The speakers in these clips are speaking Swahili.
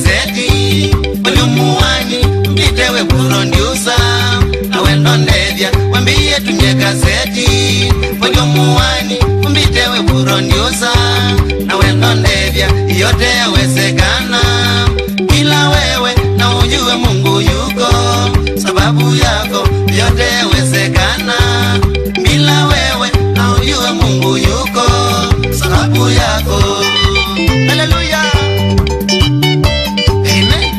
gazeti uliumuwani mpitewe kurondiusa awendo ndethya wambiye tunye gazeti uliumuwani umpitewe kurondiusa awendo ndethya yote yawezekana ila wewe na ujue mungu yuko sababu yako yote yawezekana bila wewe na ujue mungu yuko sababu yako haleluya amen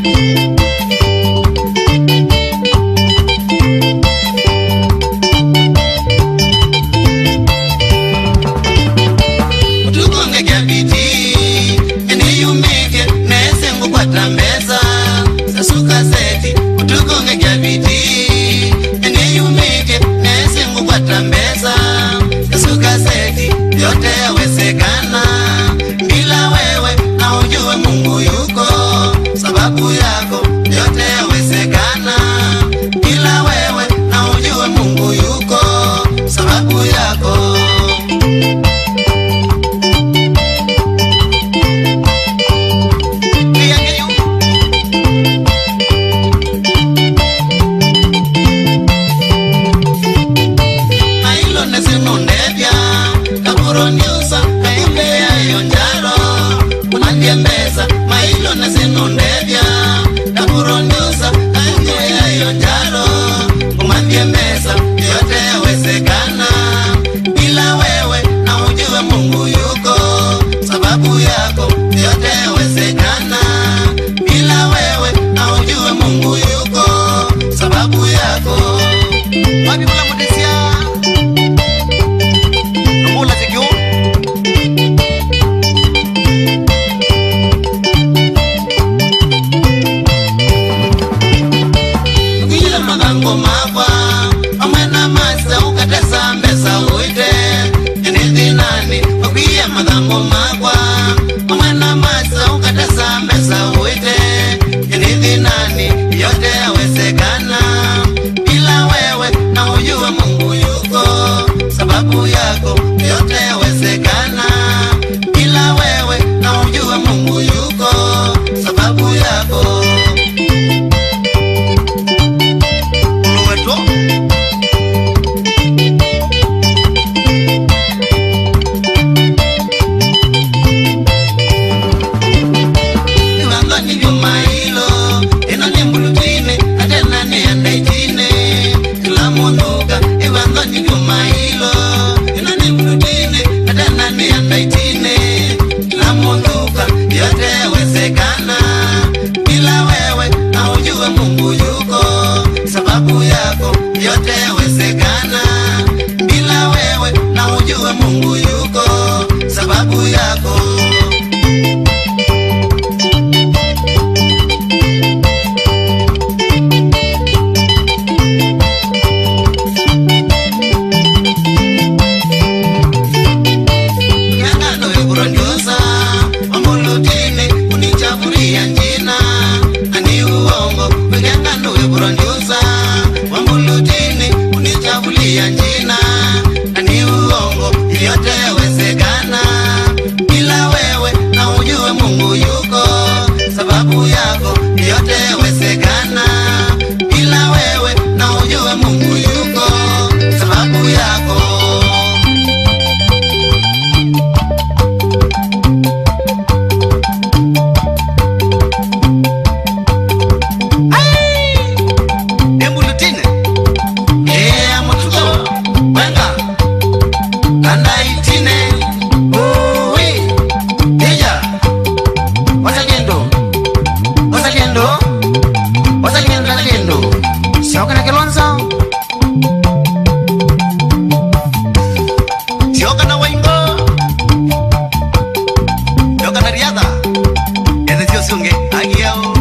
tukongekya bidii eniyumike nese ngukwata mbesa sasuka seti utukongekya bidii eniyumike nese ngukwata mbesa sasuka seti yote yawezekana bila wewe na ujue mungu yuko sababu yako yote yawezekana bila wewe na ujue mungu yuko sababu yako Piangeyo. Mailo nesinundevya kakuroniusa kaimbeyayo njaro unandiembeza mailo nesinundevya kakuroniusa kaimbeyayo njaro umandiembeza yote yawezekana bila wewe na ujue mungu yuko sababu yako yote yawezekana bila wewe na ujue mungu yuko sababu yako wapi kula mudisia ngula zikyo ukiyila magango makwa amwena masa ukatesa mbesa uite enithinani ukwiya magango makwa amwena masa ukatesa mbesa uite enithinani yote yawezekana bila wewe na ujue mungu yuko sababu yako yote yawezekana bila wewe na ujue mungu yuko sababu yako uluweto niwangani vyomailo ino nimbulutine atena niyandaitine ilamunuka iwangani vyomailo ino nimbulutine atena niyandaitine ilamunuka yote yawezekana bila wewe na ujue mungu yuko sababu yako yote yawezekana bila wewe na ujue mungu yuko sababu yako Ngangano yokurondiosa wambulutini unichafuria njina ani uongo ngangano yokurondiosa wambulutini unichafulia njina ani uongo yote yawezekana bila wewe na ujue mungu yuko sababu yako yote yawezekana bila wewe na ujue mungu yuko sababu yako embulutine ea mutuko wenga kandaitine uwi ija wasagendo wasagendo wasagendo wasagendo siokana kilonzo siokana waingo siokana riadha ese siosunge agiao